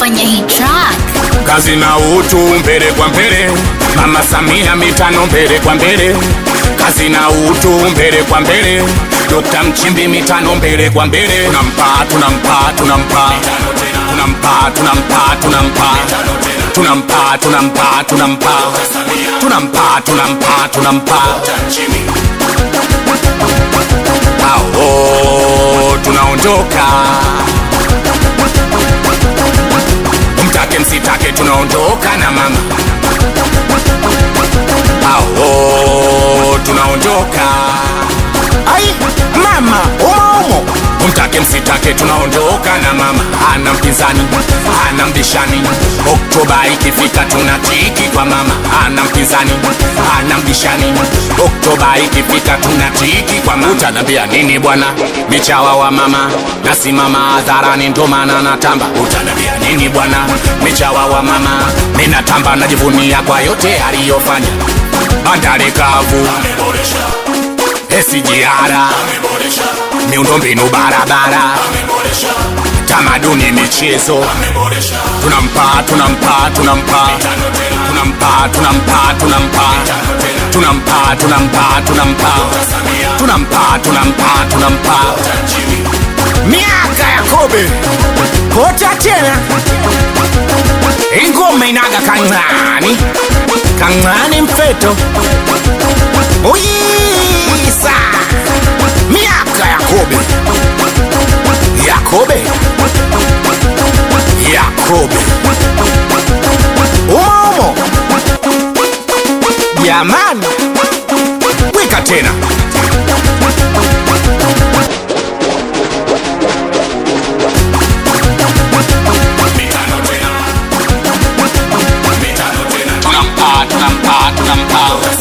kufanya hii track. kazi na utu mbele kwa mbele, Mama Samia mitano mbele kwa mbele, kazi na utu mbele kwa mbele, Dokta Mchimbi mitano mbele kwa mbele, tunampa tunampa tunampa tunampa tunampa tunampa tunampa tunampa tunampa tunampa tunampa tunampa ao tunaondoka mtake msitake tunaondoka na mama ao tunaondoka ai mama umoumo mtake msitake tunaondoka na mama ana mpinzani ana mbishani oktoba ikifika tuna tiki kwa mama ana mpinzani ana mbishani oktoba ikifika tuna tiki kwa mama utanambia nini bwana michawa wa mama nasimama hadharani ndo maana natamba utanambia nini bwana michawa wa mama ninatamba najivunia kwa yote aliyofanya bandari kavu SGR miundombinu barabara tamaduni michezo tunampa tunampa tunampa tunampa tunampa tunampa tunampa tunampa tunampa tunampa tunampa tunampa miaka ya kobe kota tena ingoma inaga kang'ani kang'ani mfeto uyisa miaka ya kobe yakobe yakobe umoumo jamani wika tena tunampa tunampa tunampa